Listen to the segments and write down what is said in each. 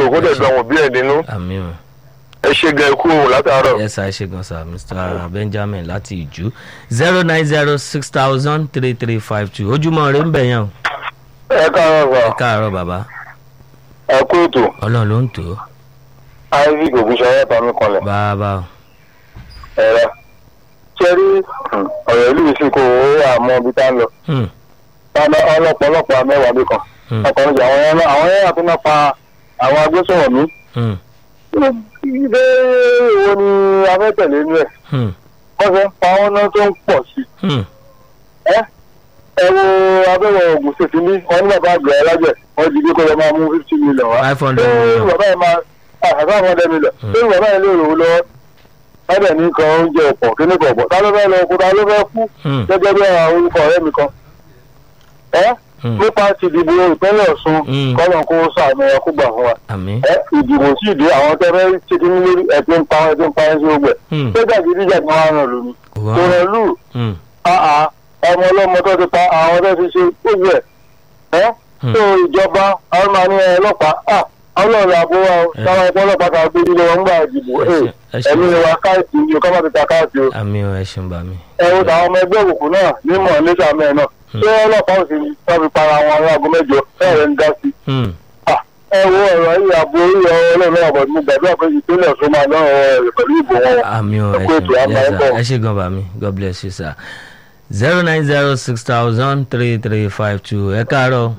kó dẹ̀ dùn àwọn òbí ẹ̀ nínú àmì o ẹ ṣe gan ikú òun látàárọ̀. yes sir ẹ ṣe gan sir mr benjamin láti ìjú zero nine zero six thousand three three five two ojúmọ́ rẹ ń bẹ̀ yẹn o ẹ káàárọ̀ ẹ sà káàárọ̀ bàbá ẹ kú ètò ọlọ́run ló ń tò ó isaac ògúnṣayé tàmí kanlẹ̀ bàbá o ẹ̀rọ ṣẹ́rí ọ̀rọ̀ ìlú yìí sì kó owó àmọ́ ibi tá ń lọ Hmm, ọlọ́pọ̀lọpọ̀ mẹ́wàá bí kan hmm, ọkùnrin jù àwọn yẹn àwọn yẹn àti náà pa àwọn agbésọ̀rọ̀ mi. hmm, ilé wo ni afẹ́tẹ̀lé ní ẹ̀ hmm, wọ́n fẹ́ pa wọn náà tó ń pọ̀ sí. hmm, ẹ ẹ wo abẹ́rẹ́ ògùn ṣètì ní wọn ní bàbá àgbẹ̀ alájẹ̀ wọ́n jí bí kò lọ máa mú fifty million wá. five hundred ṣé million bàbá yẹn máa àgbà àwọn ọdẹ million ṣé bàbá yẹn lè rò ó lọ́wọ́ wọ́n dẹ̀ ní kan oúnjẹ ọ̀pọ̀ kíní kan ọ̀pọ̀ ta ló fẹ́ lọ kó ta ló fẹ́ kú Hmm, gẹ́gẹ́ bí àwọn orúkọ ọ̀rẹ́ mi kan. ẹ hmm, nípa ti ìdìbò ìpínlẹ̀ ọ̀ṣun Mm. kọ́lọ̀ kó sàánú ẹ kó gbà fún wa. àmì ẹ ìdìbò sí ìdí àwọn tẹ́lẹ̀ ṣe kí ní lórí ẹ ti ń pa ẹ ti ń pa ẹ sí ogbẹ. Hmm, sójà gidi jà ní wọn ràn lómi. kò wá tòrò lù Hmm, àà ọmọ ọlọ́mọ tó ti pa àwọn tó ti ṣe gbogbo ẹ̀. ẹ Hmm. tó ìjọba àwọn máa ní ẹ ọlọ́pàá à ọlọ́run àbó wa o Eh. táwọn ẹgbẹ́ ọlọ́pàá kan gbé nílé wọn ń gbà ìdìbò ẹ ṣe- ẹ ṣe- ẹ̀mí ni wa káàtì ni o ká má ti ta káàtì o. àmì o ẹ ṣeun bàmí ẹ wo tàwọn ọmọ ẹgbẹ́ òkùnkùn náà nímọ̀ nígbà mẹ́rin náà ṣé ọlọ́pàá ò sì wọ́n fi para wọn ní aago mẹ́jọ ẹ̀rẹ̀ ń dá sí i Hmm, ẹ wo ọ̀rọ̀ yìí àbò orí ọlọ́run náà bọ̀ ní gbàdúrà pé ìpínlẹ̀ ọ̀ṣun máa lọ́rọ̀ rẹ̀ pẹ̀lú ìbò wọn. àmì o ẹ Ẹ kú ètò, ṣeun a máa yes ń sir bọ̀. ẹ ṣe gan bàmí god bless you sir zero nine zero six thousand three three five two ẹ káàárọ̀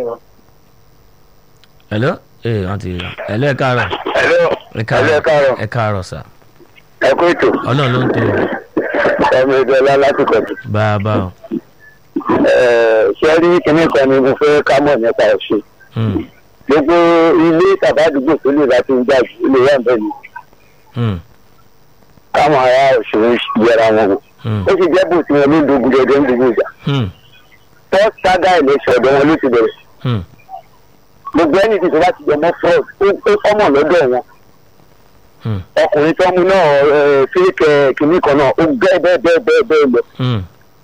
hello ee wọ́n ti hello ẹ káàárọ̀ ẹ̀lọ́ ẹ ẹ̀lọ́ ẹ káàárọ̀ ẹ káàárọ̀ sir ẹ kú ètò ọlọ́run ló ń tó o. ẹ̀mí ìjọba láti kọ̀tù. bàbá o ṣé rí kinní kan ni mo fẹ́ ká mọ̀ nípa ọ̀ṣun. Hmm, gbogbo ilé tàbí àdúgbò tó lè bá ti ń jà jù ilé wà bẹ́ẹ̀ ni hmm, káwọn ará ọ̀ṣun yẹra wọn wò. hmm, ó sì jẹ́ bò tí wọn ló ń dogun jẹjẹ ń dogun ìjà. hmm, first saga election ọ̀dọ̀ wọn ló ti bẹ̀rẹ̀. hmm, gbogbo ẹni tí tó bá ti jẹ mọ́ fraud ó- ó kọ́mọ̀ lọ́dọ̀ wọn. hmm, ọkùnrin tó mú náà fíríkẹ kìnnì kan náà ó bẹ́ẹ̀ bẹ́ẹ̀ bẹ́ẹ̀ bẹ́ẹ̀ bẹ́ẹ̀ lọ. hmm,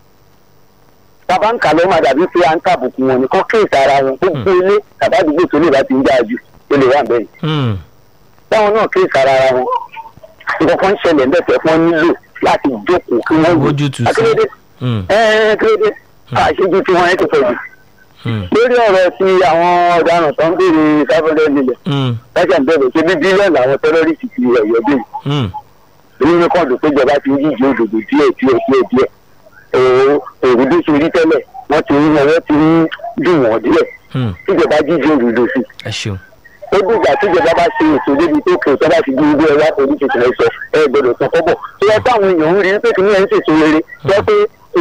bàbá ń kà ló máa dàbí pé à ń tàbùkù wọn ni kọ́ kéèsì ara wọn gbogbo ilé tàbí àdúgbò tó lè bá ti ń dáa jù ó lè wà bẹ́ẹ̀. hmm, táwọn náà kéèsì ara wọn nǹkan kan ń ṣẹlẹ̀ ńbẹ̀tẹ̀ fún wọn nílò láti jókòó kí wọ́n wò. Wójútùú sí. akérédé hmm, ẹ kérédé àṣejù tí wọ́n ẹ ti pọ̀ jù. hmm, lórí ọ̀rọ̀ ti àwọn ọ̀daràn tó ń béèrè sáfẹ́lẹ́ nílẹ̀ hmm, lọ́jà ń bẹ̀rẹ̀ ṣe bí bílíọ̀nù àwọn tẹ́rọ́rìsì ti ẹ̀yọ́ bẹ́ẹ̀ hmm, nínú kọ́ọ̀dù pé ìjọba ti ń yíjì òdòdó díẹ̀ díẹ̀ díẹ̀ díẹ̀ òòrùn bí ṣe rí tẹ́lẹ̀ wọ́n ti ń wọ́n ti ń dùn wọ́n díẹ̀ hmm. tíjọba jíjì òdòdó sí ẹ ṣeun ó dìgbà tíjọba bá ṣe ètò débi tó kè tó bá ti di ilé ẹwà pẹ̀lú tuntun ẹ sọ ẹ gbọdọ̀ sọ kọ́bọ̀ tó yẹ káwọn èèyàn ń rí pé kìnìún ẹ̀ ń ṣètò rere tó yẹ pé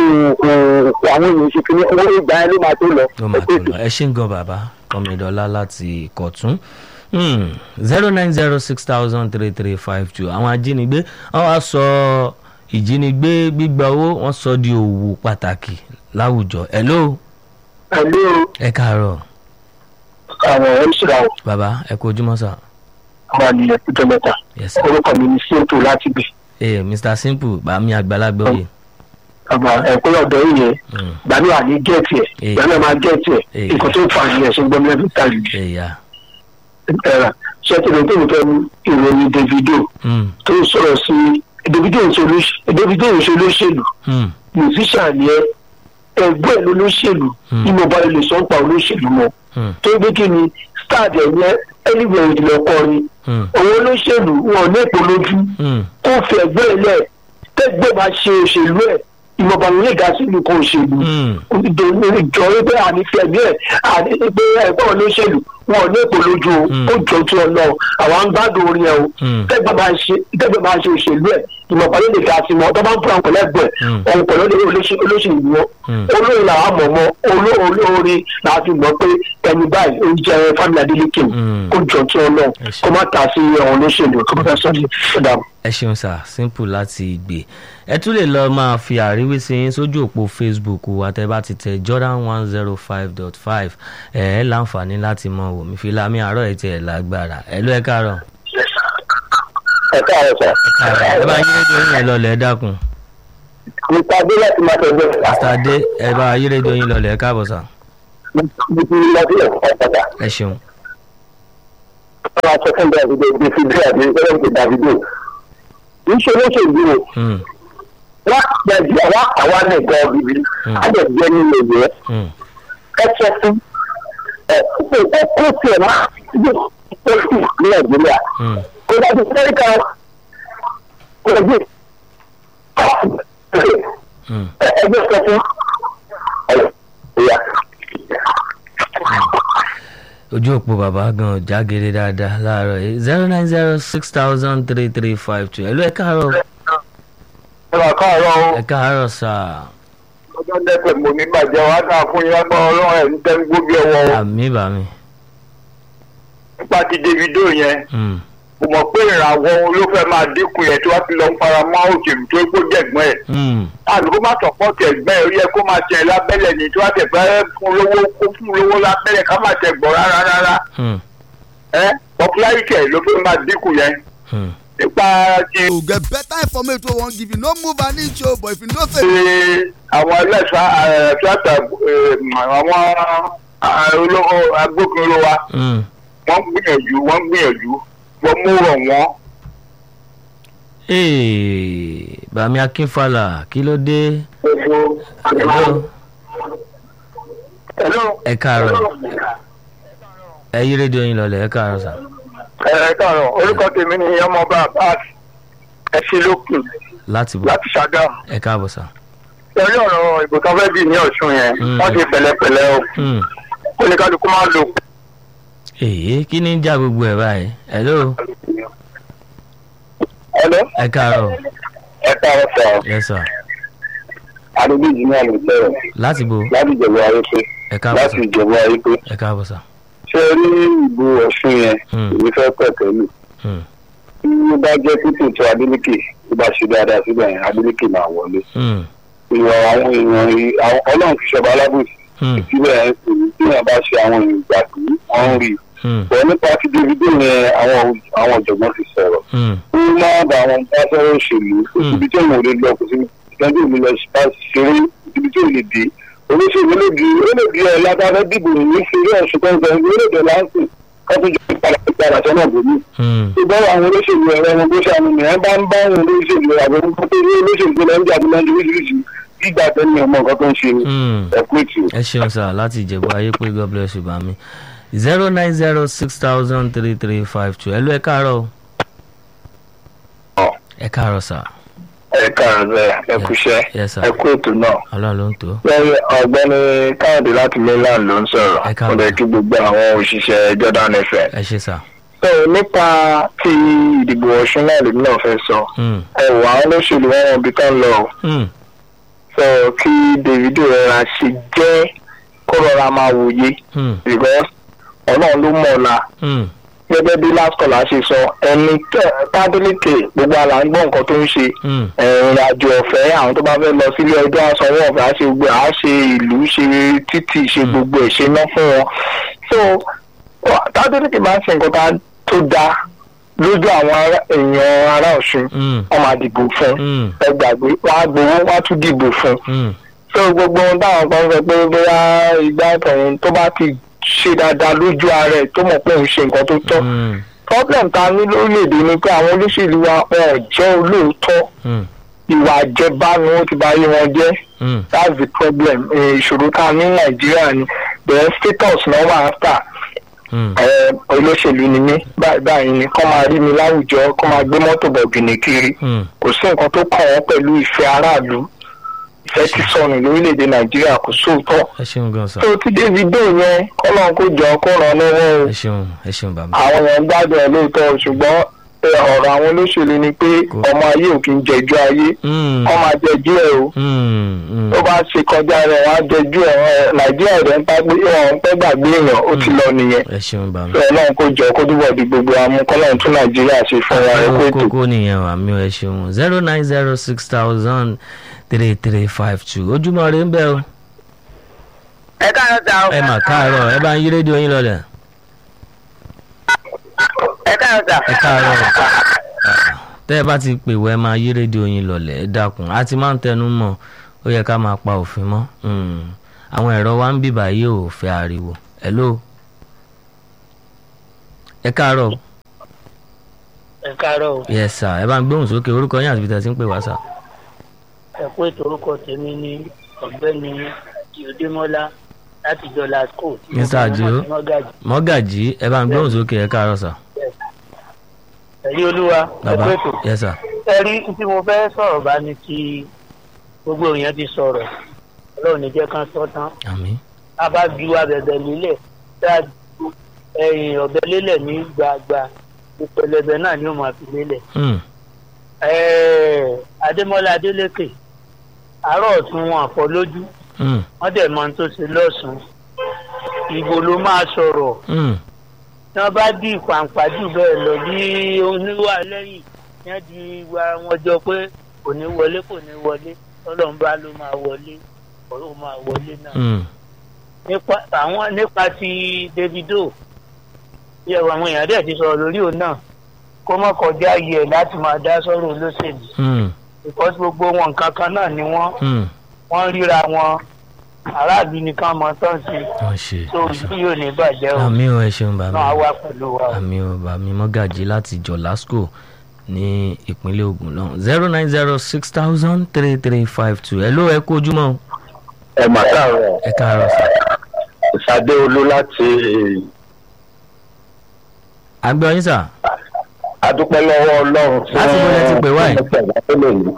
àwọn èèyàn ṣe kìnìún owó ìgbà ẹ ló máa tó lọ ó máa tó lọ ẹ ṣe ń gan bàbá kọmídọ́lá láti ìkọ̀tún zero nine zero six thousand three three five two àwọn ajínigbé wọ́n wá sọ ìjínigbé gbígba owó wọ́n sọ di òwò pàtàkì láwùjọ hello pẹ̀lú ẹ káàárọ̀ àwọn oníṣòwò bàbá ẹ kú ojúmọ́ sà àwọn àníyàn tó mẹ́ta yes sir. orúkọ mi ní sèǹtò láti gbé ee mr simple bàmí àgbàlagbà òye àmà ẹ̀kọ́ ọ̀dọ́ yìí yẹn Mm, gbàmí wà ní gẹ̀ẹ́tì ẹ̀ Eh. gbàmí máa gẹ̀ẹ́tì ẹ̀ Eh. nǹkan tó ń fa àníyàn ṣe ń gbọ́n lẹ́bí tàbí ẹ̀yà ẹ̀rà ṣẹ́tìlẹ̀ tó ń fẹ́ ìròyìn davido Mm, tó ń sọ̀rọ̀ sí davido ń ṣe olóṣ- davido ń ṣe olóṣèlú mm, musician yẹn ẹgbẹ́ ẹ̀ lolóṣèlú Hmm. ní mo bá lè sọ ń pa olóṣèlú mọ́ mm, tó gbé kí ni star ẹ̀ yẹn anywhere ìdílé ọkọrin mm, òun olóṣèlú wọn ní èpò lójú mm, kó fi ẹgbẹ́ ẹ̀ lẹ̀ tẹ́gbẹ́ máa ṣe òṣèlú ẹ̀ ìmọ̀ba ló lè ga sí nǹkan òṣèlú mm, ìjọ wípé àní fi ẹgbẹ́ ẹ̀ àní pé ẹgbẹ́ olóṣèlú wọn ní èpò lójú o Hmm. ó jọ tí ọ lọ àwọn à ń gbádùn orin ẹ o mm, tẹ́gbẹ́ máa ṣe tẹ́gbẹ́ máa ṣe òṣèlú ẹ̀ ìmọ̀ba ló lè ga sí mọ́ tọ́ bá ń fún àwọn pẹ̀lẹ́gbẹ̀ Hmm. ọ̀hún pẹ̀lú olóṣèlú wọn Hmm. olórin làwọn mọ̀ mọ́ olórin làwọn fi mọ̀ pé ẹni báyìí ó jẹ́ fámìlì adélèké Hmm. ó jọ tí ọ lọ Ẹ ṣé. kó má ta sí ọ̀hún olóṣèlú kó má ta sọ́ọ̀dì ṣọ̀dà. ẹ ṣeun sà simple láti gbé ẹ tún lè lọ máa fi àríwísí yín sójú òpó facebook wa tẹ bá ti tẹ jordan one zero five dot five ẹ ẹ láǹfààní láti mọ wò mí fìlàmì àárọ̀ ẹ̀ tiẹ̀ lágbára ẹ ló ẹ káàárọ̀ ẹ káàárọ̀ sọ. ẹ bá yí rédíò yín lọlẹ̀ ẹ dákun nípa bí láti máa tẹ̀lé mr adé ẹ bá yí rédíò yín lọlẹ̀ ẹ káàbọ̀ sà níbi lọ́dún ẹ̀kọ́ padà. ẹ ṣeun wọ́n máa sọ fún davido davido àti ẹlẹ́gbẹ̀ davido kì í ṣe olóṣèlú o Hmm. wọ́n gbẹ̀dì àwa àwa nìkan bíbí Mm. á dẹ̀ jẹ́ nílé ìwé Hmm. ẹ sọ fún ẹ kó kó kó tiẹ̀ máa yóò tó kù ní nàìjíríà Hmm. kó dájú amẹ́ríkà kó dájú Hmm. ẹgbẹ́ sọ fún ọ̀rọ̀ ìyá. ojú òpó bàbá gan jágere dáadáa láàárọ̀ yìí zero nine zero six thousand three three five two ẹ̀lú ẹ̀ káàárọ̀ ẹ máa káàárọ̀ o. ẹ̀ káàárọ̀ sáà ọjọ́ dẹ́pẹ̀ mo ní bàjẹ́ wá dáa fún yín lágbára ọlọ́run ẹ̀ ń tẹ́ ń gbóbi ẹ̀wọ̀ o. àmì bàmí. nípa ti davido yẹn Hmm. mo mọ̀ pé ìràwọ̀ òun ló fẹ́ máa dínkù yẹn tí wọ́n ti lọ ń fara mọ́ òṣèlú tó gbó jẹ̀gbọ́n ẹ̀. Hmm. àbí kó má sọ̀pọ̀tì ẹ̀gbẹ́ ẹ̀ ó yẹ kó máa tẹ̀ lábẹ́lẹ̀ ní tí wọ́n tẹ̀ fẹ́ fún lówó kó fún lówó lábẹ́lẹ̀ ká má tẹ̀ gbọ́ rárá rárá. Hmm. ẹ popularity ẹ̀ ló fẹ́ máa dínkù yẹn. Hmm. nípa ti to get better information wey we wan give you no move an inch o but if you know say. ṣe àwọn ẹlẹ́sà tíátà àwọn ah, olówó agbófinró wa Hmm. wọ́n gbìyànjú wọ́n gbìyànjú wọ́n mú rọ̀ wọ́n. Ee, bàmí akínfàlà kí ló dé Hello. Hello. ẹ káàárọ̀ ẹ yí rédíò yín lọlẹ̀ ẹ káàárọ̀ sà. ẹ káàárọ̀ orúkọ tèmi ni ọmọọba abbas ẹsìlókun láti bọ̀ láti ṣàgámù. ẹ káàbọ̀ sà. lórí ọ̀rọ̀ ìbò tó fẹ́ dì ní ọ̀ṣun yẹn Mm. wọ́n ti pẹ̀lẹ́pẹ̀lẹ́ o Hmm. oníkálukú máa lò. èyí kí ni ń já gbogbo ẹ̀ báyìí hello Hello. ẹ káàárọ̀ ẹ káàárọ̀ sọ yes sir adébíyì ní àlè sọ̀rọ̀ láti bo láti ìjẹ̀bú ayé pé ẹ káàbọ̀ láti sà ìjẹ̀bú ayé pé ẹ káàbọ̀ sà. ṣé ẹ rí ìbò ọ̀ṣun yẹn Mm. èmi fẹ́ pẹ̀kẹ́lù Hmm. tí ó bá jẹ́ títì tó adélèké tó bá ṣe dáadáa síbẹ̀ yẹn adélèké máa wọlé Hmm. ìwọ̀n àwọn èèyàn yìí- àwọn- ọlọ́run fi ṣọba alábòsí Hmm. síbẹ̀ yẹn sì ní tí wọ́n bá ṣe àwọn èèyàn ìgbà tí wọ́n ń rí i Hmm. bọ̀ nípa ti davido yẹn àwọn àwọn ọ̀jọ̀gbọ́n ti sọ̀rọ̀ Hmm. ó máa bá àwọn bá fẹ́rẹ́ òṣèlú kò Mm. síbi tí òun ò lè lọ kò síbi tí òun ò lè bá ṣeré kò síbi tí òun lè dé olóṣèlú lè di ó lè di ẹ̀ lábàbẹ́ dìbò ní ṣeré ọ̀ṣun tó ń sọ ó lè dé láǹsì ká tó jọ ìpadà ìpadà sọ́nà bòmí. Hmm. ṣùgbọ́n àwọn olóṣèlú ẹ̀rọ ọmọ bó ṣàmì nìyẹn bá ń bá àwọn olóṣèlú àwọn olóṣèlú tó ní olóṣèlú tó lọ ń jà tó lọ́n oríṣiríṣi gbígbà tẹ́lẹ̀ ọmọ nǹkan tó ń ṣe ni Hmm. ẹ̀kú ètò. ẹ ṣeun sá láti ìjẹ̀bú ayé pé god bless you bàmí zero nine zero six thousand three three five two ẹ ló ẹ káàárọ̀ o. ẹ káàárọ̀ sá ẹ káàárọ̀ bẹ́ẹ̀ ẹ kúṣẹ́ yes sir ẹ kú ètò náà. ọlọ́run ló ń tó. lẹ́yìn ọ̀gbẹ́ni káyọ̀dé láti mainland ló ń sọ̀rọ̀ Ẹ káàbọ̀. mo lè kí gbogbo àwọn òṣìṣẹ́ jordan fm. ẹ ṣe sá. so nípa ti ìdìbò ọ̀ṣun náà lèmi náà fẹ́ sọ Hmm. ẹ wò àwọn olóṣèlú wọn wọn bí tán lọ o. Hmm. sọ kí davido rọra ṣe jẹ́ kó rọra máa wòye Hmm. because ọlọ́run ló mọ̀ ọ́la Hmm. gẹ́gẹ́ bí last caller ṣe sọ ẹni tádélèké gbogbo àlà ń gbọ́ nǹkan tó ń ṣe Hmm. ìrìn àjò ọ̀fẹ́ àwọn tó bá fẹ́ lọ sílé ọjọ́ àsanwó ọ̀fẹ́ á ṣe gbogbo ẹ̀ á ṣe ìlú ṣe títì ṣe gbogbo ẹ̀ ṣe ná fún wọn. so tádélèké máa ń ṣe nǹkan tá- tó dáa lójú àwọn ará- èèyàn ará ọ̀ṣun Hmm. wọ́n máa dìbò fún Hmm. ẹ gbàgbé wọ́n á gbowó wọ́n á tún dìbò fún Hmm. so gbogbo ohun táwọn kan sọ pé bóyá ìgbà ìtọ̀hún tó bá ti ṣe dáadáa lójú ara ẹ̀ tó mọ̀ pé òun ṣe nǹkan tó tọ́ Hmm. problem ta ní lórílẹ̀‐èdè ni pé àwọn olóṣèlú wa wọn ò jẹ́ olóòótọ́ Hmm. ìwà àjẹbánu ó ti bà ayé wọn jẹ́ Hmm. that's the problem Eh, ìṣòro tá a ní nàìjíríà ni the status náà wà áfà Hmm. olóṣèlú ni mí báyìí báyìí ni kọ́ máa rí mi láwùjọ kọ́ máa gbé mọ́tò bọ̀gìnì kiri Hmm. kò sí nǹkan tó kàn wọ́n pẹ̀lú ìfẹ́ aráàlú ìfẹ́ ti sọnù lórílẹ̀‐èdè nàìjíríà kò sóòótọ́ ẹ ṣeun gan sá. tó ti davido yẹn kọ́lọ́n kó jọ kó ràn lọ́wọ́ o ẹ ṣeun ẹ ṣeun bàmí. àwọn èèyàn ń gbádùn ẹ̀ lóòótọ́ ṣùgbọ́n ẹ, ọ̀rọ̀ àwọn olóṣèlú ni pé Kò- ọmọ ayé ò kí ń jẹjú ayé Hmm. kọ́ máa jẹjú ẹ̀ o Hmm. Hmm. tó bá ṣe kọjá rẹ̀ wọ́n á jẹjú ẹ̀ ẹ̀, nàìjíríà rẹ̀ ń pàgbé wọn ń pẹ́ gbàgbé èèyàn ó ti lọ nìyẹn ẹ ṣeun bàmí. sọ ọlọ́run kó jọ kó túbọ̀ di gbogbo amú kọ́lọ́run tún nàìjíríà ṣe fún wa ẹ kó ètò. kókó nìyẹn wà mí ẹ ṣeun zero nine zero six thousand three three five two ojúmọ́ rẹ ń bẹ o ẹ káàárọ̀ sà o. ẹ mà káàárọ̀ ẹ bá ń yí rédíò yín lọlẹ̀ ẹ káàárọ̀ sà. ẹ káàárọ̀ tẹ́ ẹ bá ti pè wọ́ ẹ máa yí rédíò yín lọlẹ̀ ẹ dákun a ti máa ń tẹnu mọ́ ó yẹ ká máa pa òfin mọ́ Hmm. àwọn ẹ̀rọ wa ń bìbà yìí ò fẹ́ ariwo hello ẹ káàárọ̀ o. ẹ káàárọ̀ o yes sir ẹ bá ń gbóhùn sókè orúkọ yín àti ibi tí ẹ ti ń pè wá sà. ẹ kú ètò orúkọ tèmi ní ọ̀gbẹ́ni ìdímọ́lá láti jọlá school. Mr. Adio. mọ́gàjì ẹ bá ń gbóhùn sókè ẹ káàárọ̀ sà. ẹ̀rí olúwa ẹ kú bàbá ètò. yes sir. ẹ̀rí tí mo fẹ́ sọ̀rọ̀ bá ní kí gbogbo èèyàn ti sọ̀rọ̀ ọlọ́run ní jẹ́ kán sọ tán àmín. a bá ju abẹ̀bẹ̀ lélẹ̀ tá a ju ẹ̀yìn ọ̀bẹ lélẹ̀ ní gbàgbà ìpẹlẹbẹ náà ni ó máa fi lélẹ̀. Hmm. Ẹ̀ẹ́, adémọ́lá adélékè àárọ̀ ọ̀tún wọn àfọ lójú Hmm. wọ́n dẹ̀ mọ ohun tó ṣe lọ́sùn ìbò ló máa sọ̀rọ̀ Hmm. tí wọ́n bá dì pàǹpà jù bẹ́ẹ̀ lọ bí oníwà lẹ́yìn yẹn di wa wọn jọ pé kò ní wọlé kò ní wọlé ọlọ́run bá ló máa wọlé ọ̀rọ̀ máa wọlé náà. Hmm. nípa àwọn nípa ti Davido bí ẹwà àwọn èèyàn dẹ̀ ti sọ̀rọ̀ lórí òun náà kó mọ̀ kọjá yẹ láti máa dá sọ̀rọ̀ olóṣèlú Hmm. because gbogbo wọn nǹkan kan náà ni wọ́n Hmm. wọ́n ríra wọn aráàlú nìkan mọ tán sí wọ́n ṣe tó ìlú yóò ní bàjẹ́ o àmì ò ẹ ṣeun bàbá náà á wà pẹ̀lú wa o. àmì ò bàmí mọ́gàjì láti jọ̀lásco ní ìpínlẹ̀ Ògùn náà zero nine zero six thousand three three five two ẹ ló ẹ kó ojúmọ́ o. ẹ mà káàárọ̀ ẹ káàárọ̀ sà. ìsàdé olú láti àgbẹ̀ ọyìn sà. adúpẹ́ lọ́wọ́ ọlọ́run fún Láti bo lẹ ti pè wá yìí? yìí.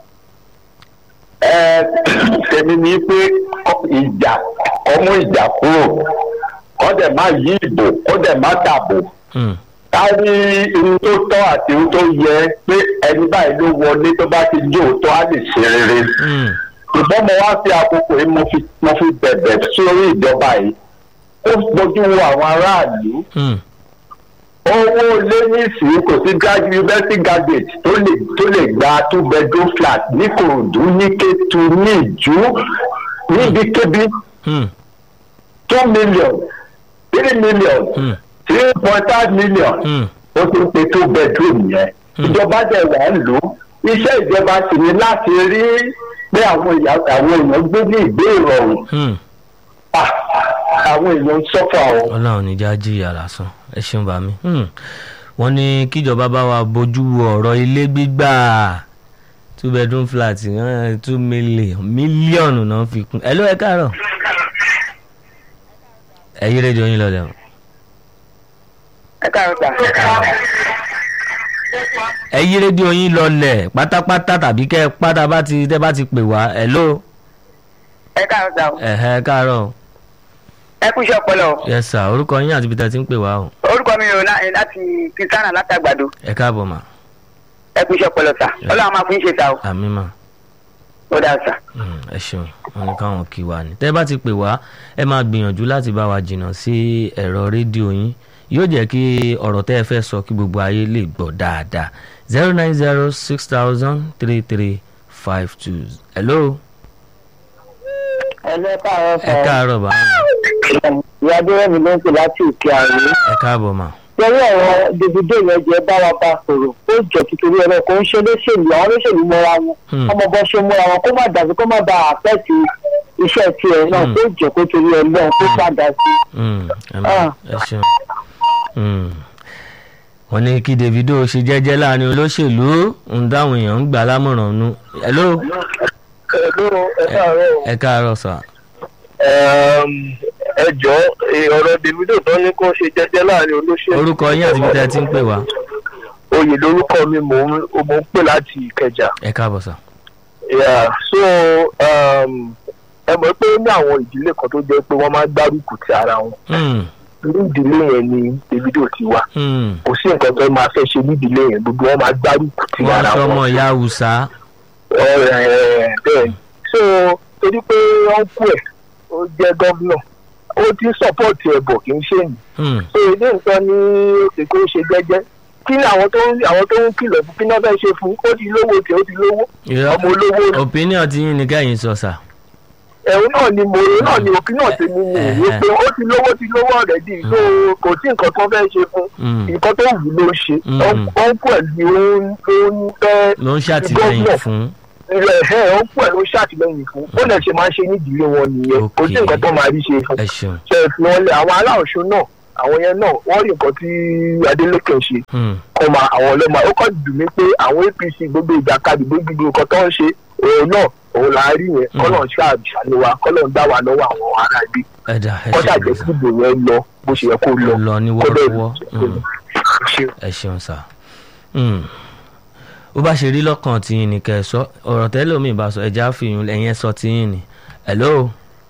ẹ tèmi ní pé ìjà ọmú ìjà kúrò kọ́ dẹ̀ má yí ìbò kọ́ dẹ̀ má dàbò Hmm. ká rí irun tó tọ́ àti irun tó yẹ pé ẹni báyìí ló wọlé tó bá ti jó òótọ́ á lè ṣe rere Hmm. ṣùgbọ́n mo wá sí àkókò yìí mo fi mo fi bẹ̀bẹ̀ sórí ìjọba yìí ó gbójú wo àwọn aráàlú Hmm. owó lé nísìnyí kò sí grad university graduate tó lè tó lè gba two bedroom flat ní kòròdú ní kétu ní ìjú níbikíbi Hmm. two million three million Hmm. three point five million Hmm. ó ti ń pe two bedroom yẹn ìjọba dẹ̀ wà ń lò ó iṣẹ́ ìjọba sì ni láti rí pé àwọn ìyá- àwọn èèyàn gbé ní ìgbé ìrọ̀rùn Hmm. Ah, àwọn èèyàn ń sọ́fà o. ọlọ́run ní já jìyà lásán ẹ ṣeun bá mi. Hmm. wọ́n ní kíjọba bá wa bójú wo ọ̀rọ̀ ilé gbígbà two bedroom flat eh, two million mílíọ̀nù náà fi kún ẹ ló ẹ káàárọ̀. ẹ yí rédíò yín lọlẹ̀ o. ẹ káàárọ̀ sà. ẹ yí rédíò yín lọlẹ̀ pátápátá tàbí kẹ́ ẹ pátá bá ti tẹ́ bá ti pè wá ẹ ló ẹ káàárọ̀ sà. o. ẹ̀hẹ́ ẹ káàárọ̀ ẹ kú iṣẹ́ ọpọlọ. o. yes sir orúkọ yín àti ibi tẹ́ ti ń pè wá o orúkọ mi rò lá- láti kristiana látàgbàdo ẹ káàbọ̀ mà ẹ kú iṣẹ́ ọpọlọ sà. ọlọ́run máa fún yín ṣe sà o. àmì mà. ó dáa sà. Mm, ẹ ṣeun wọn ní káwọn kí wa ni tẹ́ bá ti pè wá ẹ máa gbìyànjú láti bá wa jìnnà sí ẹ̀rọ rédíò yín yóò jẹ́ kí ọ̀rọ̀ tẹ́ ẹ fẹ́ sọ kí gbogbo ayé lè gbọ́ dáadáa zero nine zero six thousand three three five two hello ẹlẹ́ káàárọ̀ ẹ káàárọ̀ bá ìyá adéwẹ̀mí ló ń pè láti òkè àrùn. ẹ káàbọ̀ mà pẹ̀lú ọ̀rọ̀ Davido yẹn jẹ́ bá wa bá sọ̀rọ̀ ó jọ tuntun ẹ̀rọ kò ń ṣe olóṣèlú àwọn olóṣèlú mọ́ra wọn Hmm. ọmọ bọ́ ṣe múra wọn kó má dàbí kó má ba àpẹ́ẹ̀tì iṣẹ́ tiẹ̀ náà Hmm. tó jọ kó torí ẹ̀ náà tó padà sí. Mm, ẹ mà- Ah. ẹ ṣeun Mm. wọ́n ní kí Davido ṣe jẹ́jẹ́ láàrin olóṣèlú ń dáhùn èèyàn ń gbà lámọ̀ràn nu hello ẹ̀lú ẹ̀káàárọ̀ ẹ káàárọ̀ sà ẹ jọ ọ̀rọ̀ Davido tó ní kó ṣe jẹ́jẹ́ láàrin olóṣèlú. orúkọ yín àti ibi tẹ́ ẹ ti ń pè wá oyè lórúkọ mi mò ń mò ń pè láti Ìkẹjà. ẹ káàbọ̀ sà. Yeah, so um, ẹ mọ̀ pé ó ní àwọn ìdílé kan tó jẹ́ pé wọ́n máa ń gbárùkù ti ara wọn Mm, ní ìdílé yẹn ni Davido ti wá mm. kò sí nǹkan tó máa fẹ́ ṣe ní ìdílé yẹn gbogbo wọn máa gbárùkù ti wọ́n ara sọmọ wọn ìyá haúsá Ẹ, bẹ́ẹ̀ so torí pé ọ̀nkú ẹ̀ ó jẹ́ gọ́vnọ̀ ó ti ń sọ́pọ̀tì ẹ̀ bọ̀ kì í ṣe ní Hmm, so ilé nǹkan ní òkè kó ṣe jẹ́jẹ́ kí ni àwọn tó ń àwọn tó ń kìlọ̀ fún kí náà fẹ́ ṣe fún ó ti lówó tiẹ̀ ó ti lówó irọ́ ọmọ olówó ni. opinion ti yín ni kẹ́yìn sọ sà. ẹ̀rù náà ni mo ẹ̀rù náà ni òkè náà ti mú mi ìwé pé ó ti lówó ti lówó ọ̀rẹ́dì tó kò sí nǹkan tó fẹ́ ṣe fún Mm. nǹkan tó wù ló ṣe Mm. ọ̀nkú ẹ̀ ni ó ń ó ń fẹ́ ló ń ṣàtìlẹ́yìn Gómìnà. fún. ẹ̀ ẹ̀ ọ̀nkú ẹ̀ ló ṣàtìlẹ́yìn fún ó lè ṣe máa ń ṣe nídìílé wọn nìyẹn kò sí Okay. nǹkan tó máa rí ṣe fún ẹ ṣeun ṣe fi wọn lé àwọn aláòṣù náà àwọn yẹn náà wọ́n rí nǹkan tí adeleke ń ṣe Hmm. kọ́ máa àwọn ọlọ́mọ ó kọ́ dùn mí pé àwọn apc gbogbo ìjàkadì gbogbo nǹkan tó ń ṣe òun náà òun là á rí yẹn kọ́lọ̀ ń ṣàṣàlẹ̀ wa kọ́lọ̀ ń dá wa lọ́wọ́ àwọn ará ibi ẹ̀dá ẹ kọ́ṣà ṣeun jẹ́ sà kí ìbò yẹn lọ bó ṣe yẹ kó lọ lọ ní kó bẹ́ẹ̀ wọ́ọ́rọ́wọ́ Hmm. ṣe ẹ ṣeun sà Hmm. bó bá ṣe rí lọ́kàn tiyín ni kẹ́ ẹ sọ ọ̀rọ̀ tẹ́lẹ̀ omi ìbá sọ ẹ̀já fìyún ẹ̀yẹn sọ tiyín ni hello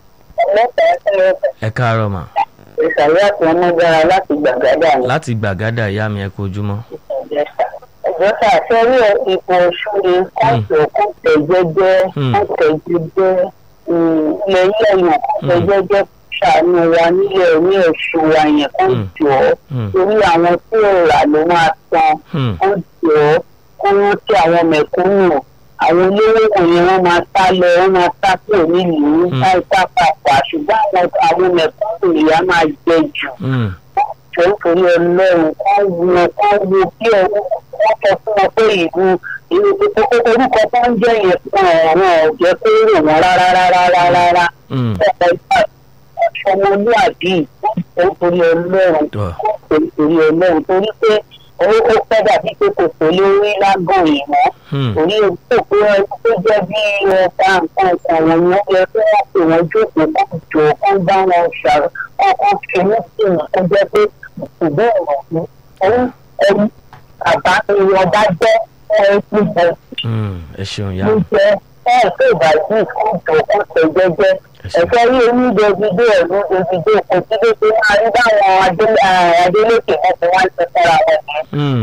ẹ káàárọ̀ mà ìsàlẹ̀ àti ọmọgbára láti gbàgádà ní láti gbàgádà ìyá mi ẹ kú ojúmọ́ ìjẹsà ẹjọ́ sà sẹ́rí ipò ṣúre kóòtù kóòtù jẹ́jẹ́ Hmm. kóòtù jẹ́jẹ́ ilẹ̀ yẹ̀yàn kóòtù jẹ́jẹ́ ṣàánú wa nílẹ̀ ní ẹ̀ṣù wa yẹn kó Hmm. jọ Hmm. torí àwọn tí ò rà ló máa san Hmm. kó jọ kó rántí àwọn mẹ̀kúnnù àwọn olówó wọ̀nyẹn wọ́n máa sá lọ wọ́n máa sá kúrò nílùú Hmm. sáìsá pàpà ṣùgbọ́n àwọn àwọn mẹ̀kúnnù ìyá máa jẹ jù Hmm. jọ nítorí ọlọ́run kọ́ wo kọ́ wo kí ọ wọ́n sọ fún wọn pé ìlú ìlú orúkọ tó ń jẹ́ yẹn fún ọ̀rọ̀ ọ̀jẹ́ kó rò wọ́n rárá rárá rárá rárá Hmm. ọ̀pọ̀ ìgbà ọmọlúàbí nítorí ọlọ́run Tọ́. nítorí ọlọ́run torí pé ó ó fẹ́ dàbí pé kò tó lórí lágàn yìí mọ́ Hmm. torí òkú pé ẹni tó jẹ́ bí ọ̀tá nǹkan kan wọn ni wọ́n yẹ kí wọ́n pè wọ́n jókòó kó jọ kó bá wọn ṣàrò kọ́kọ́ fi ní sínú kó jẹ́ pé ìṣùgbọ́n ìrọ̀lú òun ẹni bàbá ni wọ́n bá jẹ́ ẹni bọ̀ Hmm. ẹ ṣeun ìyá ló mi jẹ́ ẹ̀ tó ìbàdí kó jọ kó tẹ̀ jẹ́jẹ́ ẹ ṣeun ẹ̀fẹ́ rí oní dèbìdé ẹ̀rú dèbìdé kò sí bí pé máa rí báwọn adé- ah, adélékè wọn fi wá ń ṣe fúnra wọn ní Hmm.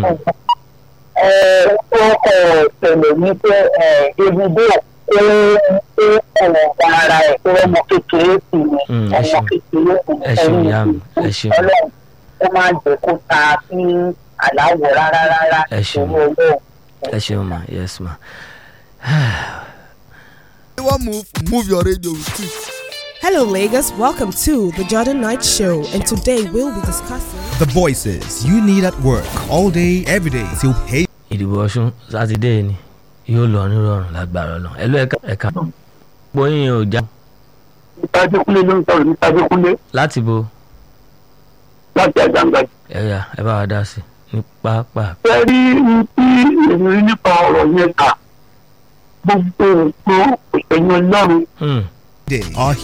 ọkọ̀ ìṣẹ̀lẹ̀ ní pé dèbìdé ó ó ọ̀rọ̀ gba ara ẹ̀ pé ọmọ kékeré sì ni Mm, ẹ ọmọ ṣeun. kékeré sì ni Ẹ ṣeun, ìyá mi, ẹ ṣeun. ọlọ́run ó máa jẹ́ kó ta sí aláwọ̀ rárá rárá Ẹ ṣeun. ìṣòro ọlọ́run. ẹ ṣeun ma yes ma. You want move? Move your radio with it. Hello, Lagos. Welcome to the Jordan Knight Show, and today we'll be discussing. The voices you need at work all day, every day till pay. ìdìbò ọ̀ṣun sátidé ni yóò lọ nírọ̀rùn lágbára ọ̀nà ẹ̀lú ẹ̀ka ẹ̀ka gbóyin ò já ìtajẹ́kúnlé ló ń sọ̀rọ̀ nítajẹ́kúnlé láti bo láti àjàǹgbá ẹ̀yà ẹ bá wa dá sí ní pápá. fẹ́ rí ní tí èmi rí nípa ọ̀rọ̀ yẹn kà gbogbo nǹkan òṣèlú ọlọ́run Hmm. Day. Our